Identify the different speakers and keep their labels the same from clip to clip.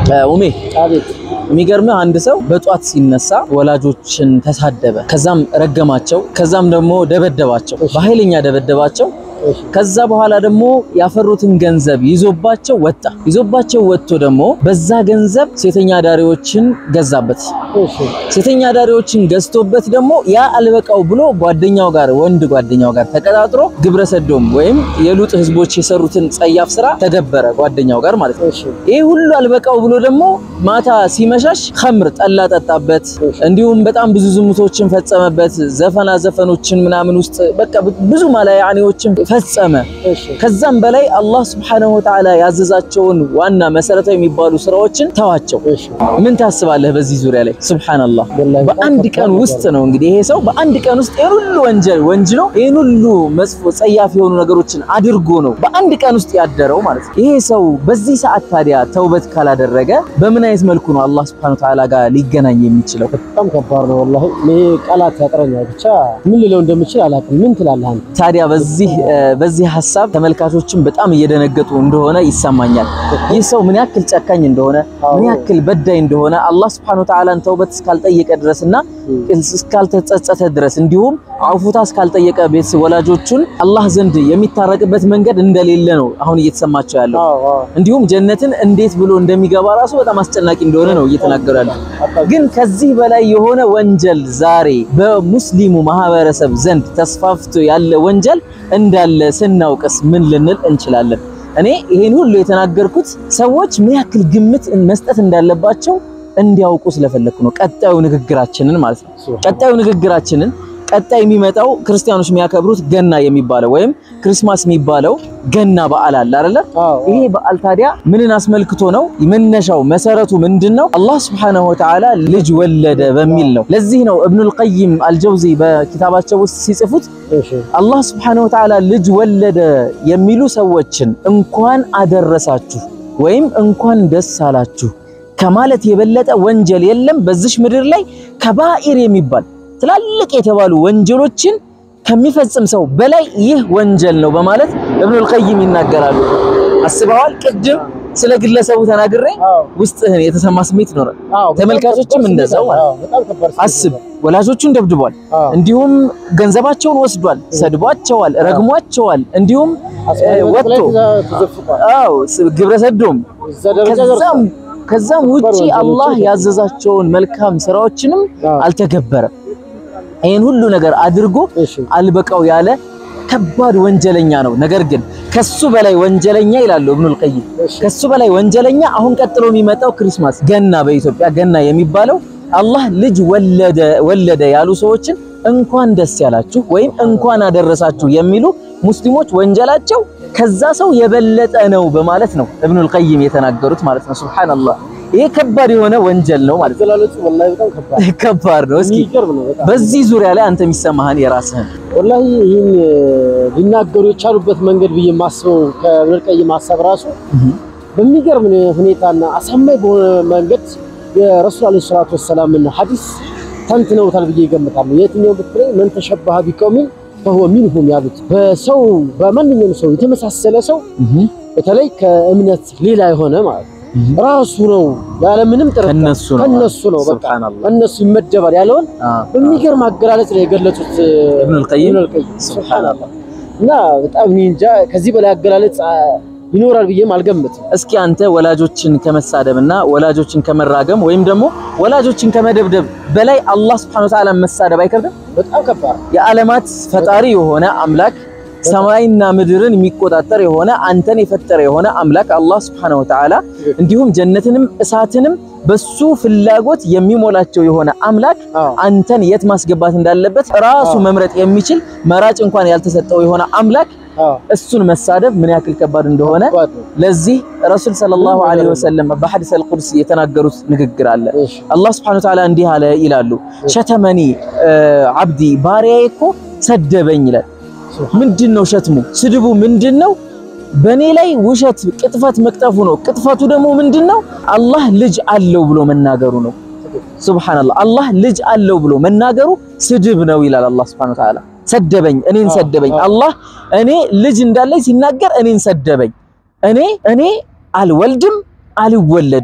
Speaker 1: ኡሜ
Speaker 2: አቤት
Speaker 1: የሚገርምህ አንድ ሰው በጧት ሲነሳ ወላጆችን ተሳደበ፣ ከዛም ረገማቸው፣ ከዛም ደግሞ ደበደባቸው፣ በኃይለኛ ደበደባቸው።
Speaker 2: እሺ
Speaker 1: ከዛ በኋላ ደግሞ ያፈሩትን ገንዘብ ይዞባቸው ወጣ። ይዞባቸው ወጥቶ ደግሞ በዛ ገንዘብ ሴተኛ ዳሪዎችን ገዛበት።
Speaker 2: እሺ
Speaker 1: ሴተኛ ዳሪዎችን ገዝቶበት ደግሞ ያ አልበቃው ብሎ ጓደኛው ጋር ወንድ ጓደኛው ጋር ተቀጣጥሮ ግብረ ሰዶም ወይም የሉጥ ህዝቦች የሰሩትን ጸያፍ ስራ ተገበረ ጓደኛው ጋር ማለት ነው።
Speaker 2: እሺ
Speaker 1: ይህ ሁሉ አልበቃው ብሎ ደግሞ ማታ ሲመሻሽ ኸምር ጠላ ጠጣበት። እንዲሁም በጣም ብዙ ዝሙቶችን ፈጸመበት። ዘፈና ዘፈኖችን ምናምን ውስጥ በቃ ብዙ ማላያኔዎችን ፈጸመ።
Speaker 2: እሺ
Speaker 1: ከዛም በላይ አላህ Subhanahu Wa Ta'ala ያዘዛቸውን ዋና መሰረታዊ የሚባሉ ስራዎችን ተዋቸው።
Speaker 2: እሺ
Speaker 1: ምን ታስባለህ በዚህ ዙሪያ ላይ? ሱብሃንአላህ
Speaker 2: ወላሂ በጣም
Speaker 1: በአንድ
Speaker 2: ከባድ
Speaker 1: ቀን
Speaker 2: ነገር
Speaker 1: ውስጥ ነው እንግዲህ ይሄ ሰው በአንድ ቀን ውስጥ ይሄን ሁሉ ወንጀል ወንጅሎ ይሄን ሁሉ መጥፎ ጸያፍ የሆኑ ነገሮችን አድርጎ ነው በአንድ ቀን ውስጥ ያደረው ማለት ነው። ይሄ ሰው በዚህ ሰዓት ታዲያ ተውበት ካላደረገ በምን አይነት መልኩ ነው አላህ Subhanahu Wa Ta'ala ጋር ሊገናኝ የሚችለው?
Speaker 2: በጣም ከባድ ነው ወላሂ። እኔ ቃላት ያጥረኛል። ብቻ ምን ልለው እንደምችል አላውቅም። ምን ትላለህ አንተ?
Speaker 1: ታዲያ በዚህ በዚህ ሀሳብ ተመልካቾችን በጣም እየደነገጡ እንደሆነ ይሰማኛል። ይህ ሰው ምን ያክል ጨካኝ እንደሆነ ምን ያክል በዳይ እንደሆነ አላህ Subhanahu Wa Ta'ala ተውበት እስካልጠየቀ ድረስና እስካልተጸጸተ ድረስ እንዲሁም አውፉታ እስካልጠየቀ ቤተሰብ ወላጆቹን አላህ ዘንድ የሚታረቅበት መንገድ እንደሌለ ነው አሁን እየተሰማቸው ያለው።
Speaker 2: አዎ አዎ
Speaker 1: እንዲሁም ጀነትን እንዴት ብሎ እንደሚገባ ራሱ በጣም አስጨናቂ እንደሆነ ነው እየተናገሩ ያለው። ግን ከዚህ በላይ የሆነ ወንጀል ዛሬ በሙስሊሙ ማህበረሰብ ዘንድ ተስፋፍቶ ያለ ወንጀል እንዳለ ስናውቅስ ምን ልንል እንችላለን? እኔ ይሄን ሁሉ የተናገርኩት ሰዎች ምን ያክል ግምት መስጠት እንዳለባቸው እንዲያውቁ ስለፈለኩ ነው። ቀጣዩ ንግግራችንን ማለት ነው። ቀጣዩ ንግግራችንን ቀጣይ የሚመጣው ክርስቲያኖች የሚያከብሩት ገና የሚባለው ወይም ክሪስማስ የሚባለው ገና በዓል አለ አይደለ?
Speaker 2: አዎ
Speaker 1: ይሄ በዓል ታዲያ ምንን አስመልክቶ ነው? መነሻው መሰረቱ ምንድነው? አላህ Subhanahu Wa Ta'ala ልጅ ወለደ በሚል ነው። ለዚህ ነው ኢብኑል ቀይም አልጀውዚ በኪታባቸው ውስጥ ሲጽፉት
Speaker 2: እሺ
Speaker 1: አላህ Subhanahu Wa Ta'ala ልጅ ወለደ የሚሉ ሰዎችን እንኳን አደረሳችሁ ወይም እንኳን ደስ አላችሁ ከማለት የበለጠ ወንጀል የለም በዚሽ ምድር ላይ ከባኢር የሚባል ትላልቅ የተባሉ ወንጀሎችን ከሚፈጽም ሰው በላይ ይህ ወንጀል ነው በማለት ኢብኑል ቀይም ይናገራሉ። አስበዋል? ቅድም ስለ ግለሰቡ ተናግሬ
Speaker 2: አዎ
Speaker 1: ውስጥህን የተሰማ ስሜት ይኖራል።
Speaker 2: አዎ በጣም
Speaker 1: ተመልካቾችም
Speaker 2: ከባድ
Speaker 1: እንደዛው
Speaker 2: ስሜት አለ። አዎ በጣም ከባድ ስሜት
Speaker 1: አስብ፣
Speaker 2: አለ።
Speaker 1: ወላጆቹን ደብድቧል።
Speaker 2: አዎ
Speaker 1: እንዲሁም ገንዘባቸውን ወስዷል፣ ሰድቧቸዋል፣ ረግሟቸዋል። እንዲሁም
Speaker 2: አስፈላጊ ላይ
Speaker 1: ወጥቶ
Speaker 2: ተዘ- ተዘፍቋል።
Speaker 1: አዎ ስ- ግብረ ሰዶም
Speaker 2: እዛ ደረጃ
Speaker 1: ከዛም
Speaker 2: ደርሷል።
Speaker 1: ከዛም ውጪ
Speaker 2: ወንጀሎች
Speaker 1: አላህ
Speaker 2: ናቸው።
Speaker 1: ያዘዛቸውን መልካም ስራዎችንም
Speaker 2: አዎ
Speaker 1: አልተገበረም። ይህን ሁሉ ነገር አድርጎ
Speaker 2: እሺ
Speaker 1: አልበቃው ያለ ከባድ ወንጀለኛ ነው። ነገር ግን ከሱ በላይ ወንጀለኛ ይላሉ ኢብኑል ቀይም
Speaker 2: እሺ
Speaker 1: ከሱ በላይ ወንጀለኛ አሁን ቀጥሎ የሚመጣው ክሪስማስ ገና በኢትዮጵያ ገና የሚባለው አላህ ልጅ ወለደ ወለደ ያሉ ሰዎችን እንኳን ደስ ያላችሁ ወይም እንኳን አደረሳችሁ የሚሉ ሙስሊሞች ወንጀላቸው ከዛ ሰው የበለጠ ነው በማለት ነው ኢብኑል ቀይም የተናገሩት ማለት ነው። ሱብሃንአላህ ይሄ ከባድ የሆነ ወንጀል ነው ማለት ነው።
Speaker 2: አገላለጹ ወላሂ በጣም ከባድ
Speaker 1: ከባድ ነው። እስኪ
Speaker 2: የሚገርም ነው በጣም
Speaker 1: በዚህ ዙሪያ ላይ አንተ የሚሰማህን የራስህን
Speaker 2: ወላሂ ይህን ሊናገሩ የቻሉበት መንገድ ብዬ የማስበው ከኢብኑል ቀይም ሀሳብ ራሱ በሚገርም ሁኔታና አሳማኝ በሆነ መንገድ የረሱል ዓለይሂ ሰላቱ ወሰላምን ሐዲስ ተንትነውታል ብዬ ይገምታለሁ። የትኛው ብትለኝ መን ተሸበሀ ቢቀውሚን ፈሁወ ሚንሁም ያሉት በሰው በማንኛውም ሰው የተመሳሰለ ሰው በተለይ ከእምነት ሌላ የሆነ ማለት ነው ራሱ ነው ያለምንም ጥርጥር
Speaker 1: ከነሱ ነው
Speaker 2: ከነሱ ነው በቃ
Speaker 1: ሱብሃንአላህ
Speaker 2: ከነሱ ይመደባል ያለውን
Speaker 1: አዎ።
Speaker 2: በሚገርም አገላለጽ ነው የገለጹት
Speaker 1: ኢብኑል ቀይም
Speaker 2: ኢብኑል ቀይም ሱብሃንአላህ። እና በጣም እኔ እንጃ ከዚህ በላይ አገላለጽ አ፣ ይኖራል ብዬም አልገምትም።
Speaker 1: እስኪ አንተ ወላጆችን ከመሳደብና ወላጆችን ከመራገም ወይም ደግሞ ወላጆችን ከመደብደብ በላይ አላህ Subhanahu Wa Ta'ala መሳደብ አይከብድም?
Speaker 2: በጣም ከባድ ነው።
Speaker 1: የዓለማት ፈጣሪ የሆነ አምላክ ሰማይና ምድርን የሚቆጣጠር የሆነ አንተን የፈጠረ የሆነ አምላክ አላህ Subhanahu Wa Ta'ala እንዲሁም ጀነትንም እሳትንም በሱ ፍላጎት የሚሞላቸው የሆነ አምላክ
Speaker 2: አዎ
Speaker 1: አንተን የት ማስገባት እንዳለበት ራሱ
Speaker 2: አዎ።
Speaker 1: መምረጥ የሚችል መራጭ እንኳን ያልተሰጠው የሆነ አምላክ
Speaker 2: አዎ
Speaker 1: እሱን መሳደብ ምን ያክል ከባድ እንደሆነ
Speaker 2: ከባድ ነው።
Speaker 1: ለዚህ ረሱል ሰለላሁ ዐለይሂ ወሰለም በሐዲስ አልቁድስ የተናገሩት ንግግር አለ።
Speaker 2: እሺ
Speaker 1: አላህ Subhanahu Wa Ta'ala እንዲህ አለ ይላሉ፣ ሸተመኒ አብዲ ባሪያዬ እኮ ሰደበኝ ይላል። ምንድን ነው ሸትሙ? ስድቡ ምንድን ነው? በእኔ ላይ ውሸት ቅጥፈት መቅጠፉ ነው። ቅጥፈቱ ደግሞ ምንድን ነው? አላህ ልጅ አለው ብሎ መናገሩ ነው። ሱብሃንአላህ አላህ ልጅ አለው ብሎ መናገሩ ስድብ ነው ይላል አላህ Subhanahu Wa Ta'ala። ሰደበኝ፣ እኔን
Speaker 2: አዎ፣
Speaker 1: ሰደበኝ።
Speaker 2: አዎ።
Speaker 1: አላህ እኔ ልጅ እንዳለኝ ሲናገር እኔን ሰደበኝ። እኔ እኔ አልወልድም አልወለድም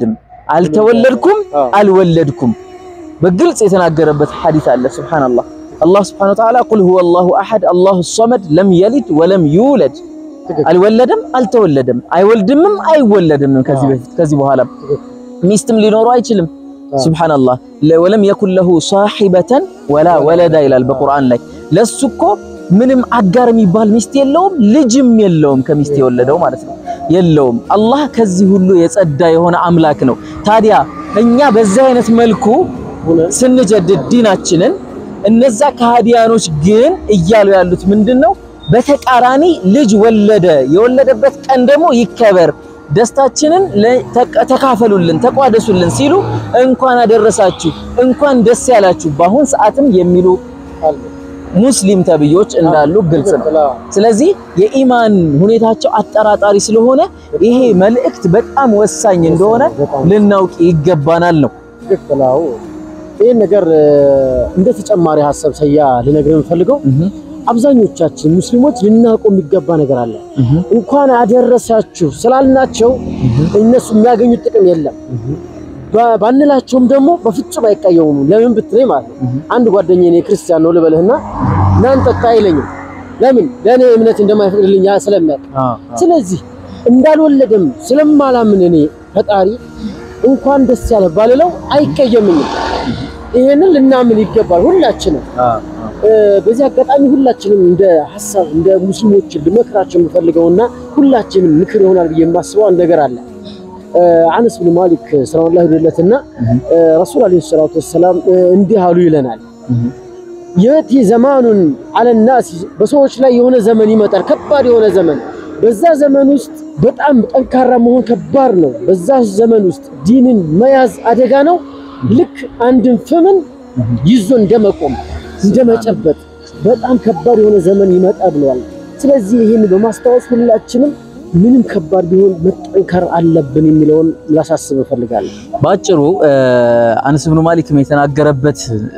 Speaker 1: አልተወለድኩም
Speaker 2: አዎ።
Speaker 1: አልወለድኩም በግልጽ የተናገረበት ሐዲስ አለ። ሱብሃንአላህ አላህ ሱብሃነሁ ወተዓላ ቁል ሁወ አላሁ አሐድ አላሁ ሶመድ ለም የሊድ ወለም ዩውለድ
Speaker 2: ትክክል።
Speaker 1: አልወለደም አልተወለደም አይወልድምም አይወለድምም ከዚህ
Speaker 2: አዎ።
Speaker 1: በፊት ከዚህ በኋላ
Speaker 2: ትክክል።
Speaker 1: ሚስትም ሊኖረው አይችልም።
Speaker 2: አዎ።
Speaker 1: ሱብሃንአላህ ለ- ወለም የኩን ለሁ ሳሒበተን ወላ ወለዳ ይላል በቁርአን ላይ ለሱ እኮ ምንም አጋር የሚባል ሚስት የለውም ልጅም የለውም ከሚስት የወለደው ማለት ነው የለውም አላህ ከዚህ ሁሉ የጸዳ የሆነ አምላክ ነው ታዲያ እኛ በዚህ አይነት መልኩ
Speaker 2: ሆነ-
Speaker 1: ስንጀድድ ዲናችንን እነዛ ከሃዲያኖች ግን እያሉ ያሉት ምንድነው በተቃራኒ ልጅ ወለደ የወለደበት ቀን ደግሞ ይከበር ደስታችንን ለ- ተቀ- ተካፈሉልን ተቋደሱልን ሲሉ እንኳን አደረሳችሁ እንኳን ደስ ያላችሁ በአሁን ሰዓትም የሚሉ
Speaker 2: አለ።
Speaker 1: ሙስሊም ተብዮች እንዳሉ ግልጽ ነው
Speaker 2: ትክክል። አዎ።
Speaker 1: ስለዚህ የኢማን ሁኔታቸው አጠራጣሪ ስለሆነ ይሄ መልእክት በጣም ወሳኝ እንደሆነ
Speaker 2: በጣም
Speaker 1: ልናውቅ ይገባናል ነው
Speaker 2: ትክክል። አዎ። ይህን ነገር እ፣ እንደ ተጨማሪ ሀሳብ ሰያ ልነግርህ የምፈልገው አብዛኞቻችን ሙስሊሞች ልናውቁ የሚገባ ነገር አለ። እንኳን አደረሳችሁ ስላልናቸው እነሱ የሚያገኙት ጥቅም የለም። ባ- ባንላቸውም ደግሞ በፍጹም አይቀየሙም። ለምን ብትለኝ ማለት ነው አንድ ጓደኛዬ እኔ ክርስቲያን ነው ልበልህና እናንተ ጠጣ አይለኝም። ለምን ለእኔ እምነት እንደማይፈቅድልኝ ያ ስለሚያውቅ ስለዚህ እንዳልወለደም ስለማላምን እኔ ፈጣሪ እንኳን ደስ ያለ ባልለው አይቀየምኝም። ይሄንን ልናምን ይገባል ሁላችንም። እ፣ በዚህ አጋጣሚ ሁላችንም እንደ ሀሳብ እንደ ሙስሊሞች ልመክራቸው የምፈልገውና ሁላችንም ምክር ይሆናል ብዬ የማስበው አንድ ነገር አለ። እ፣ አነስ ብን ማሊክ ሰለላሁ ዐለይሂ ወሰለምና ረሱል ዐለይሂ ሰላቱ ወሰላም እ፣ እንዲህ አሉ ይለናል የቲ ዘማኑን አለናስ በሰዎች ላይ የሆነ ዘመን ይመጣል፣ ከባድ የሆነ ዘመን። በዛ ዘመን ውስጥ በጣም ጠንካራ መሆን ከባድ ነው። በዛ ዘመን ውስጥ ዲንን መያዝ አደጋ ነው። ልክ አንድን ፍምን ይዞ እንደመቆም እንደመጨበጥ በጣም ከባድ የሆነ ዘመን ይመጣ ብለዋል። ስለዚህ ይህን በማስታወስ ሁላችንም ምንም ከባድ ቢሆን መጠንከር አለብን የሚለውን ላሳስብ እፈልጋለሁ።
Speaker 1: በአጭሩ አነስ ብኑ ማሊክም የተናገረበት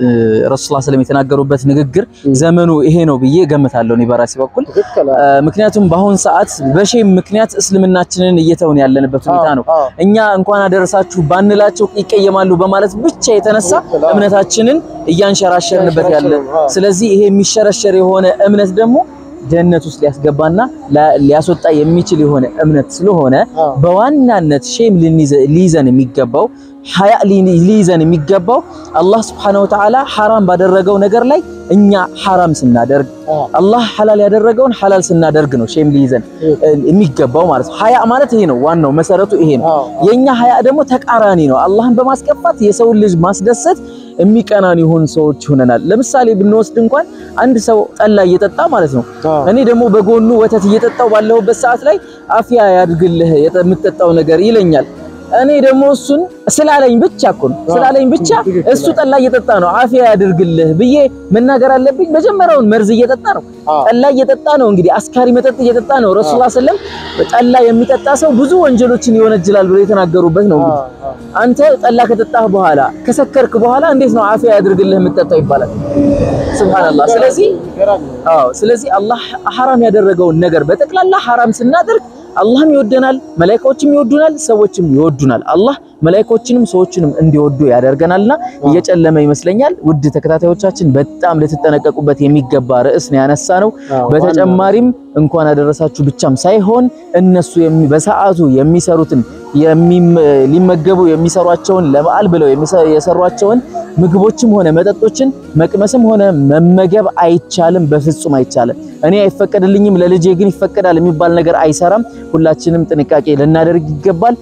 Speaker 1: ረሱል ሰለም የተናገሩበት ንግግር ዘመኑ ይሄ ነው ብዬ ገምታለሁ እኔ በራሴ በኩል።
Speaker 2: ትክክል።
Speaker 1: ምክንያቱም በአሁን ሰዓት በሼም ምክንያት እስልምናችንን እየተውን ያለንበት ሁኔታ ነው።
Speaker 2: አዎ፣
Speaker 1: እኛ እንኳን አደረሳችሁ ባንላቸው ይቀየማሉ በማለት ብቻ የተነሳ
Speaker 2: ትክክል። አዎ።
Speaker 1: እምነታችንን እያንሸራሸርንበት ያለ
Speaker 2: አዎ።
Speaker 1: ስለዚህ ይሄ የሚሸረሸር የሆነ እምነት ደግሞ ጀነት ውስጥ ሊያስገባና ላ- ሊያስወጣ የሚችል የሆነ እምነት ስለሆነ
Speaker 2: አዎ።
Speaker 1: በዋናነት ሼም ልንይዘ- ሊይዘን የሚገባው ሀያ ሊ- ሊይዘን የሚገባው አላህ Subhanahu Wa Ta'ala ሐራም ባደረገው ነገር ላይ እኛ ሐራም ስናደርግ
Speaker 2: አዎ።
Speaker 1: አላህ ሐላል ያደረገውን ሐላል ስናደርግ ነው ሼም ሊይዘን እ, የሚገባው ማለት ነው። ሀያ ማለት ይሄ ነው፣ ዋናው መሰረቱ ይሄ ነው።
Speaker 2: አዎ።
Speaker 1: የኛ ሀያ ደግሞ ተቃራኒ ነው። አላህን በማስከፋት የሰውን ልጅ ማስደሰት የሚቀናን ይሁን ሰዎች ሆነናል። ለምሳሌ ብንወስድ እንኳን አንድ ሰው ጠላ እየጠጣ ማለት ነው
Speaker 2: አዎ።
Speaker 1: እኔ ደግሞ በጎኑ ወተት እየጠጣው ባለሁበት ሰዓት ላይ አፍያ ያድግልህ የጠ- የምትጠጣው ነገር ይለኛል። እኔ ደግሞ እሱን ስላለኝ ብቻ እኮ ነው ስላለኝ ብቻ
Speaker 2: ትክክል።
Speaker 1: እሱ ጠላ እየጠጣ ነው አፍያ ያድርግልህ ብዬ መናገር አለብኝ። መጀመሪያውን መርዝ እየጠጣ ነው፣
Speaker 2: አዎ።
Speaker 1: ጠላ እየጠጣ ነው። እንግዲህ አስካሪ መጠጥ እየጠጣ ነው። ረሱላ ሰለም ጠላ የሚጠጣ ሰው ብዙ ወንጀሎችን ይወነጅላል ብሎ የተናገሩበት ነው። እንግዲህ
Speaker 2: አዎ።
Speaker 1: አንተ ጠላ ከጠጣህ በኋላ ከሰከርክ በኋላ እንዴት ነው አፍያ ያድርግልህ የምትጠጣው ይባላል። ሱብሃንአላህ። ስለዚህ
Speaker 2: ገራሚ ነው።
Speaker 1: አዎ ስለዚህ አላህ ሐራም ያደረገውን ነገር በጠቅላላ ሐራም ስናደርግ አላህም ይወደናል፣ መላኢካዎችም ይወዱናል፣ ሰዎችም ይወዱናል። አላህ መላኢካዎችንም ሰዎችንም እንዲወዱ ያደርገናልና እየጨለመ ይመስለኛል። ውድ ተከታታዮቻችን በጣም ልትጠነቀቁበት የሚገባ ርዕስ ነው ያነሳ ነው።
Speaker 2: አዎ፣
Speaker 1: በተጨማሪም እንኳን አደረሳችሁ ብቻም ሳይሆን እነሱ የሚ- በሰዓቱ የሚሰሩትን የሚም- ሊመገቡ የሚሰሯቸውን ለበዓል ብለው የሚሰ- የሰሯቸውን ምግቦችም ሆነ መጠጦችን መቅመስም ሆነ መመገብ አይቻልም፣ በፍጹም አይቻልም። እኔ አይፈቀድልኝም ለልጄ ግን ይፈቀዳል የሚባል ነገር አይሰራም። ሁላችንም ጥንቃቄ ልናደርግ ይገባል።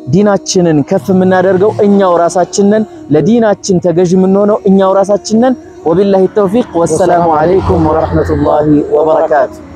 Speaker 1: ዲናችንን ከፍ የምናደርገው እኛው ራሳችን ነን። ለዲናችን ተገዥ የምንሆነው እኛው ራሳችን ነን። ወቢላሂ ተውፊቅ ወሰላሙ አለይኩም ወራህመቱላሂ ወበረካቱ